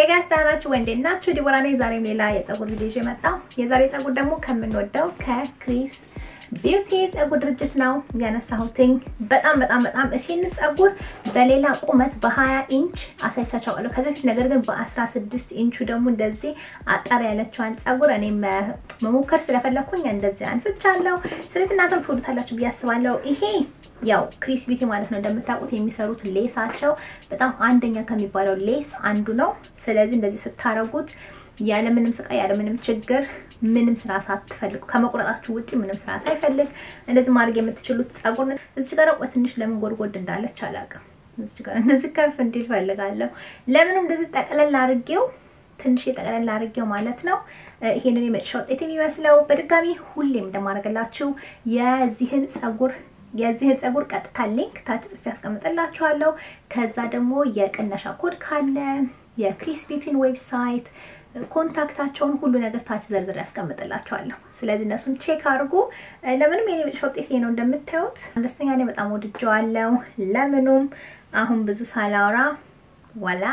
ሄይ ጋይስ ደህና ናችሁ ወይ? እንዴት ናችሁ? ዲቦራ ነኝ። ዛሬም ሌላ የፀጉር ቪዲዮ ይዤ መጣሁ። የዛሬ ፀጉር ደግሞ ከምንወደው ከክሪስ ቢዩቲ ፀጉር ድርጅት ነው ያነሳሁትኝ። በጣም በጣም በጣም ይህንን ፀጉር በሌላ ቁመት በ20 ኢንች አሳይቻቸዋለሁ ከዚህ በፊት ነገር ግን በ16 ኢንቹ ደግሞ እንደዚህ አጠር ያለችዋን ፀጉር እኔ መሞከር ስለፈለኩኝ እንደዚህ አንስቻለሁ። ስለዚህ እናንተም ትወዱታላችሁ ብዬ አስባለሁ። ይሄ ያው ክሪስ ቢዩቲ ማለት ነው እንደምታውቁት የሚሰሩት ሌሳቸው በጣም አንደኛ ከሚባለው ሌስ አንዱ ነው። ስለዚህ እንደዚህ ስታረጉት ያለምንም ስቃይ ያለምንም ችግር ምንም ስራ ሳትፈልጉ ከመቁረጣችሁ ውጪ ምንም ስራ ሳይፈልግ እንደዚህ ማድረግ የምትችሉት ፀጉር ነው። እዚህ ጋር ቆይ ትንሽ ለምን ጎድጎድ እንዳለች አላውቅም። እዚህ ጋር እንደዚህ ከፍ እንዲል ፈልጋለሁ። ለምንም እንደዚህ ጠቅለል አድርጌው ትንሽ የጠቅለል አድርጌው ማለት ነው። ይሄንን የመጨረሻ ውጤት የሚመስለው በድጋሚ ሁሌም እንደማደርግላችሁ የዚህን ፀጉር የዚህን ፀጉር ቀጥታ ሊንክ ታች ጽፌ ያስቀምጥላችኋለሁ። ከዛ ደግሞ የቅነሻ ኮድ ካለ የክሪስ ቢዩቲን ዌብሳይት ኮንታክታቸውን ሁሉ ነገር ታች ዘርዝር ያስቀምጥላችኋለሁ። ስለዚህ እነሱን ቼክ አድርጉ። ለምንም የኔ መጨረሻ ውጤት ይሄ ነው እንደምታዩት። ደስተኛ ነኝ፣ በጣም ወድጀዋለሁ። ለምኑም አሁን ብዙ ሳላወራ ዋላ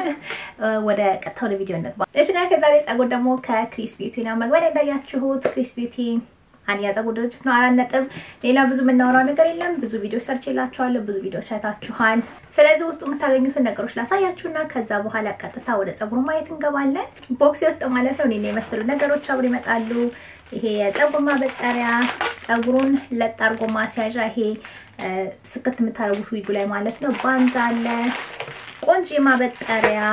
ወደ ቀጥታ ወደ ቪዲዮ እንግባ። እሺ ጋይስ የዛሬ ፀጉር ደግሞ ከክሪስ ቢዩቲ ነው። መግቢያ እንዳያችሁት ክሪስ ቢዩቲ አንድ የፀጉር ድርጅት ነው። አራት ነጥብ። ሌላ ብዙ የምናወራው ነገር የለም። ብዙ ቪዲዮ ሰርች የላችኋለሁ። ብዙ ቪዲዮች አይታችኋል። ስለዚህ ውስጡ የምታገኙትን ነገሮች ላሳያችሁና ከዛ በኋላ ቀጥታ ወደ ፀጉሩ ማየት እንገባለን። ቦክሴ ውስጥ ማለት ነው እኔን የመሰሉ ነገሮች አብሮ ይመጣሉ። ይሄ የፀጉር ማበጠሪያ፣ ፀጉሩን ለጥ አድርጎ ማስያዣ፣ ይሄ ስክት የምታደርጉት ዊጉ ላይ ማለት ነው። ባንድ አለ፣ ቆንጆ ማበጠሪያ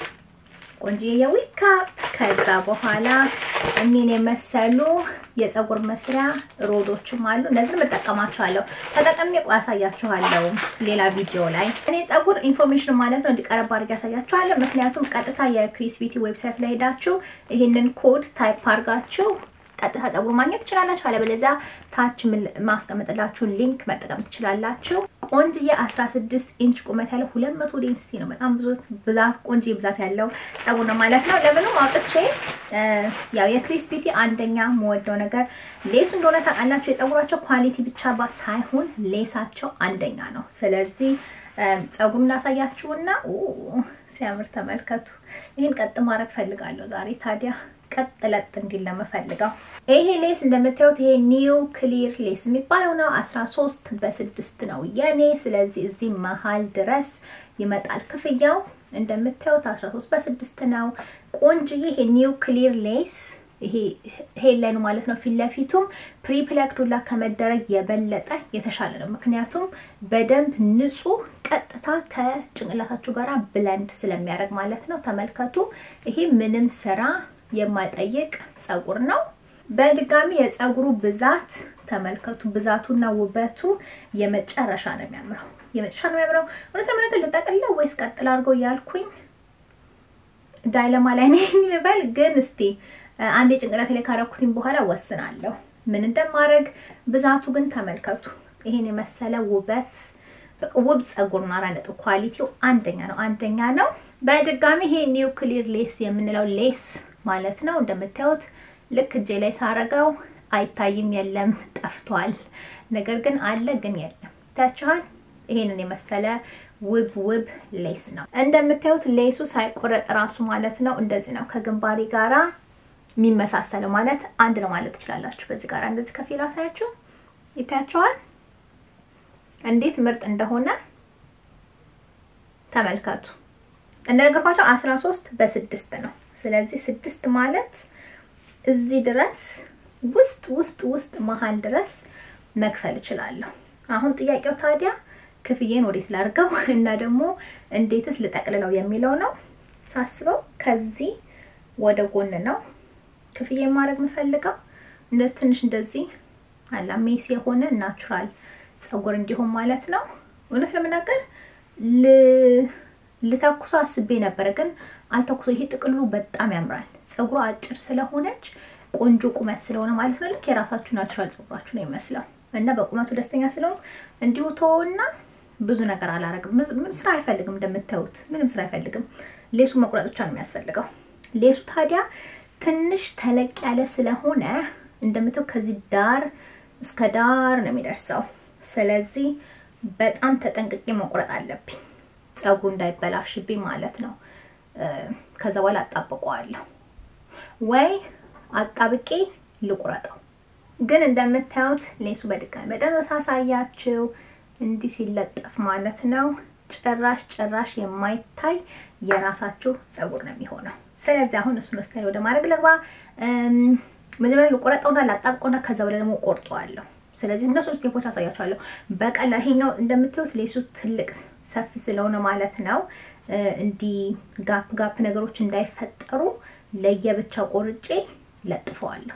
ቆንጆ የዊግ ካፕ ከዛ በኋላ እኔን የመሰሉ የፀጉር መስሪያ ሮዶችም አሉ። እነዚህን እጠቀማቸዋለሁ። ተጠቅሜ ቆይ አሳያችኋለሁ ሌላ ቪዲዮ ላይ። እኔ ፀጉር ኢንፎርሜሽን ማለት ነው እንዲቀረብ አድርጌ ያሳያችኋለሁ። ምክንያቱም ቀጥታ የክሪስ ቢዩቲ ዌብሳይት ላይ ሄዳችሁ ይህንን ኮድ ታይፕ አድርጋችሁ ቀጥታ ፀጉር ማግኘት ትችላላችሁ። አለበለዚያ ታች ማስቀመጥላችሁ ሊንክ መጠቀም ትችላላችሁ። ቆንጅዬ 16 ኢንች ቁመት ያለው 200 ዴንሲቲ ነው። በጣም ብዙ ብዛት ቆንጆ ብዛት ያለው ፀጉር ነው ማለት ነው። ለምንም አውጥቼ ያው የክሪስ ቢዩቲ አንደኛ የምወደው ነገር ሌሱ እንደሆነ ታውቃላችሁ። የፀጉራቸው ኳሊቲ ብቻ ባ ሳይሆን ሌሳቸው አንደኛ ነው። ስለዚህ ፀጉሩን ላሳያችሁና ሲያምር ተመልከቱ። ይህን ቀጥ ማድረግ ፈልጋለሁ ዛሬ ታዲያ ቀጥ ለጥ እንዲል ለመፈልገው ይሄ ሌስ እንደምታዩት ይሄ ኒው ክሊር ሌስ የሚባለው ነው። 13 በስድስት ነው የኔ። ስለዚህ እዚህ መሀል ድረስ ይመጣል ክፍያው። እንደምታዩት 13 በስድስት ነው። ቆንጅዬ ይሄ ኒው ክሊር ሌስ ይሄ ሄድላይኑ ማለት ነው። ፊት ለፊቱም ፕሪፕለክዱላ ከመደረግ የበለጠ የተሻለ ነው። ምክንያቱም በደንብ ንጹህ ቀጥታ ከጭንቅላታችሁ ጋር ብለንድ ስለሚያደርግ ማለት ነው። ተመልከቱ። ይሄ ምንም ስራ የማይጠይቅ ፀጉር ነው። በድጋሚ የፀጉሩ ብዛት ተመልከቱ። ብዛቱና ውበቱ የመጨረሻ ነው የሚያምረው፣ የመጨረሻ ነው የሚያምረው። እውነት ለመናገር ልጠቅልለው ወይስ ቀጥል አድርገው እያልኩኝ ዳይለማ ላይ ነኝ ልበል። ግን እስቲ አንዴ ጭንቅላቴ ላይ ካረኩትኝ በኋላ ወስናለሁ ምን እንደማድረግ። ብዛቱ ግን ተመልከቱ። ይሄን የመሰለ ውበት ውብ ፀጉር ነው። አራት ነጥብ ኳሊቲው አንደኛ ነው፣ አንደኛ ነው። በድጋሚ ይሄ ኒው ክሊር ሌስ የምንለው ሌስ ማለት ነው። እንደምታዩት ልክ እጄ ላይ ሳረገው አይታይም፣ የለም፣ ጠፍቷል። ነገር ግን አለ፣ ግን የለም። ታችኋል። ይሄንን የመሰለ ውብ ውብ ሌስ ነው። እንደምታዩት ሌሱ ሳይቆረጥ ራሱ ማለት ነው እንደዚህ ነው ከግንባሬ ጋራ የሚመሳሰለው ማለት አንድ ነው ማለት ትችላላችሁ። በዚህ ጋር እንደዚህ ከፊል አሳያችሁ ይታያችኋል እንዴት ምርጥ እንደሆነ ተመልከቱ። እንደነገርኳቸው 13 በስድስት ነው። ስለዚህ ስድስት ማለት እዚህ ድረስ ውስጥ ውስጥ ውስጥ መሀል ድረስ መክፈል እችላለሁ። አሁን ጥያቄው ታዲያ ክፍዬን ወዴት ላድርገው እና ደግሞ እንዴትስ ልጠቅልለው የሚለው ነው። ሳስበው ከዚህ ወደ ጎን ነው ክፍዬ ማድረግ የምፈልገው። እንደዚህ ትንሽ እንደዚህ አላ ሜስ የሆነ ናቹራል ፀጉር እንዲሆን ማለት ነው። እውነት ለመናገር ልተኩሶ አስቤ ነበረ፣ ግን አልተኩሶ። ይሄ ጥቅሉ በጣም ያምራል። ፀጉሯ አጭር ስለሆነች ቆንጆ ቁመት ስለሆነ ማለት ነው። ልክ የራሳችሁ ናቹራል ፀጉራችሁ ነው የሚመስለው እና በቁመቱ ደስተኛ ስለሆኑ እንዲሁ ተወውና ብዙ ነገር አላረግም። ምን ስራ አይፈልግም፣ እንደምታዩት ምንም ስራ አይፈልግም። ሌሱ መቁረጥ ብቻ ነው የሚያስፈልገው። ሌሱ ታዲያ ትንሽ ተለቅ ያለ ስለሆነ እንደምታዩት ከዚህ ዳር እስከ ዳር ነው የሚደርሰው። ስለዚህ በጣም ተጠንቅቄ መቁረጥ አለብኝ ፀጉሩ እንዳይበላሽብኝ ማለት ነው። ከዛ በኋላ አጣብቀዋለሁ ወይ አጣብቄ ልቁረጠው። ግን እንደምታዩት ሌሱ በድጋሚ በደንብ ሳሳያችሁ እንዲህ ሲለጠፍ ማለት ነው ጭራሽ ጭራሽ የማይታይ የራሳችሁ ፀጉር ነው የሚሆነው። ስለዚህ አሁን እሱን ስታይል ወደ ማድረግ ልግባ። መጀመሪያ ልቆረጠውና ላጣብቀውና ከዛ በኋላ ደግሞ ቆርጠዋለሁ። ስለዚህ እነሱ ስቴፖች አሳያችኋለሁ በቀላል። ይሄኛው እንደምታዩት ሌሱ ትልቅ ሰፊ ስለሆነ ማለት ነው እንዲህ ጋፕ ጋፕ ነገሮች እንዳይፈጠሩ ለየብቻ ቆርጬ ለጥፈዋለሁ።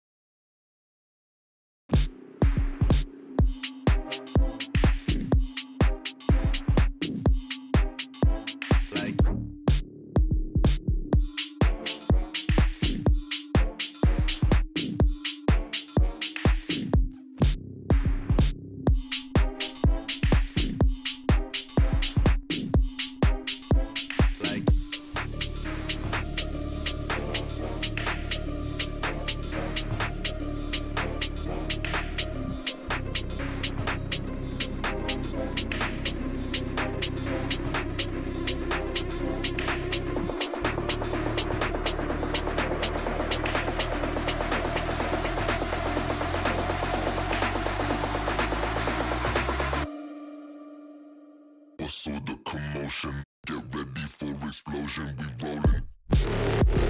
Also the commotion, get ready for explosion, we rolling.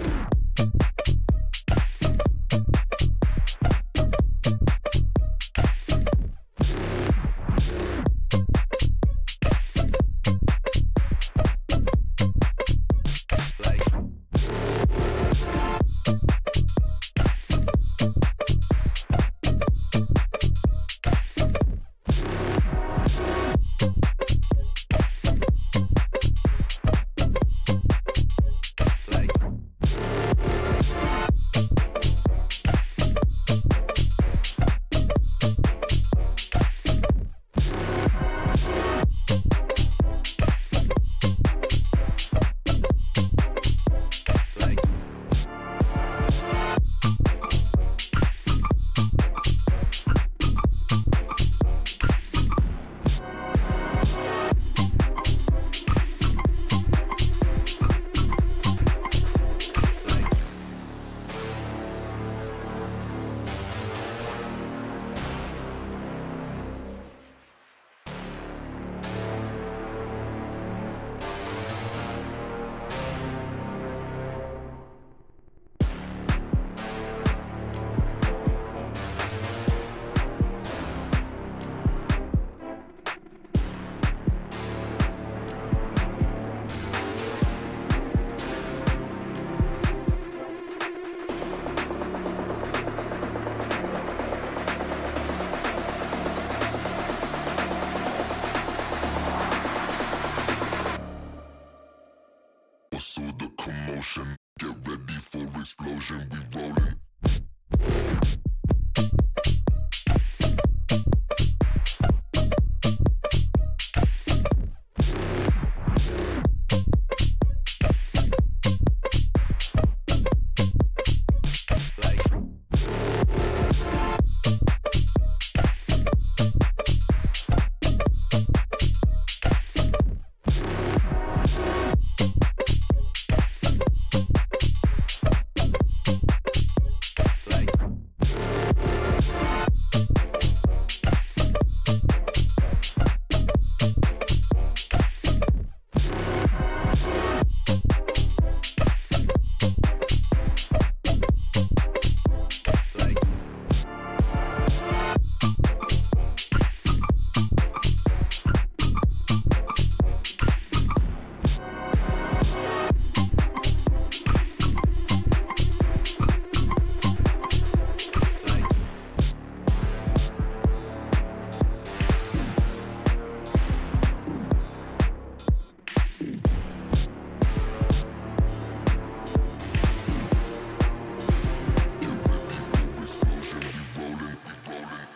Also the commotion, get ready for explosion, we rolling. Get ready for explosion, we rolling, we rolling.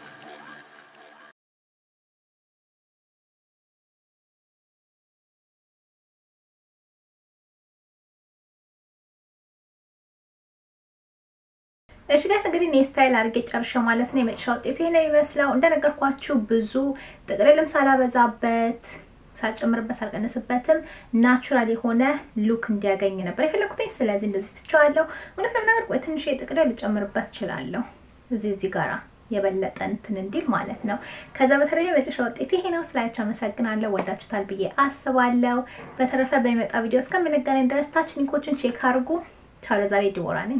እሺ ጋይስ እንግዲህ እኔ ስታይል አድርጌ ጨርሼው ማለት ነው። የመጨረሻ ውጤቱ ይሄ ነው የሚመስለው። እንደነገርኳችሁ ብዙ ጥቅልልም ሳላበዛበት ሳልጨምርበት ሳልቀንስበትም ናቹራል የሆነ ሉክ እንዲያገኝ ነበር የፈለኩትኝ። ስለዚህ እንደዚህ ትቼዋለሁ። እውነት ለመናገር ቆይ ትንሽ የጥቅለ ልጨምርበት እችላለሁ እዚህ እዚህ ጋራ የበለጠ እንትን እንዲል ማለት ነው። ከዛ በተለይ መጨረሻ ውጤት ይሄ ነው። ስላያችሁ አመሰግናለሁ። ወዳችሁታል ብዬ አስባለሁ። በተረፈ በሚመጣ ቪዲዮ እስከምንገናኝ ድረስ ታች ሊንኮችን ቼክ አድርጉ። ቻው። ለዛሬ ዲቦራ ነኝ።